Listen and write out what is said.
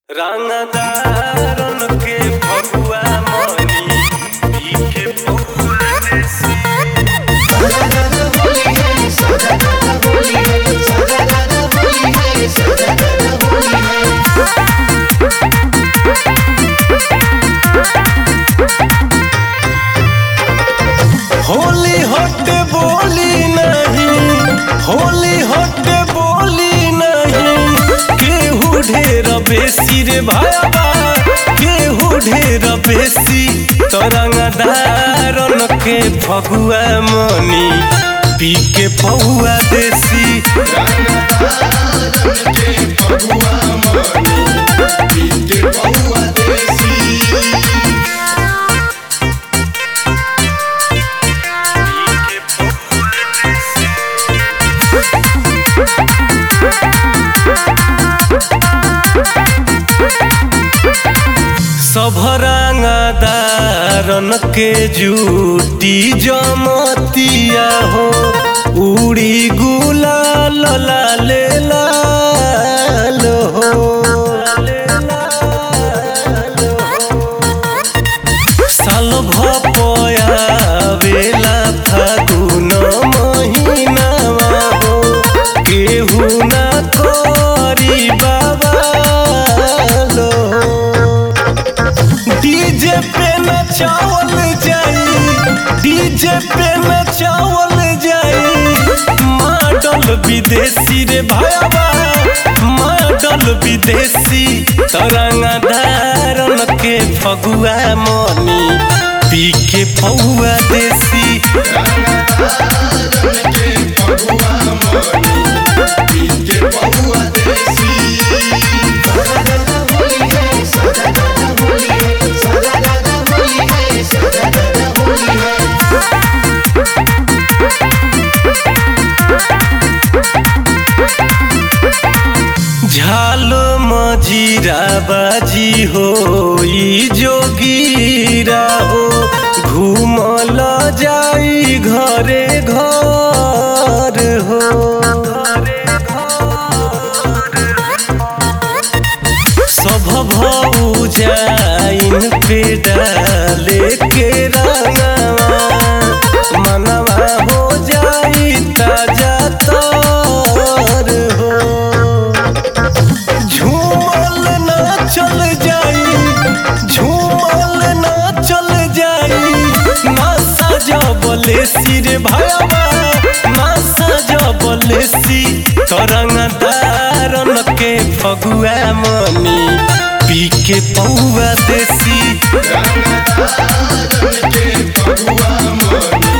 रंगदारन के फगुआ मनी पी के पौआ से होली हट बोली नहीं होली हट बोली नहीं केहू ढेर बेसी रे भायाबा केहू ढेर बेसी तरंगदारन के फगुआ मनी पी के पौआ देसी पी के पौआ देसी सभरांगदारन के जूटी जमतिया हो उड़ी गुलाल लाले लाल हो साल भपया बेला फागुन महिनावा हो केहू ना करी बाबा लो डीजे पे नचावल जाई डीजे पे नचावल जाई मॉडल विदेशी रे भायाबा मॉडल विदेशी तरंगदारन के फगुआ मनी पी के पौआ देसी झालो मजीरा बाजी हो ई जोगीरा हो घूमल जाई घरे घर हो सब भऊ जाइन पे डाले के रंगवा मनवा हो जाई ताजा तर हो झूमल ना चल जाई झूमल ना चल जाई ना सजबले सिर भयवा ना सजबले सी तरंगदारन के फगुआ मनी पी के पौआ देसी फगुआ मन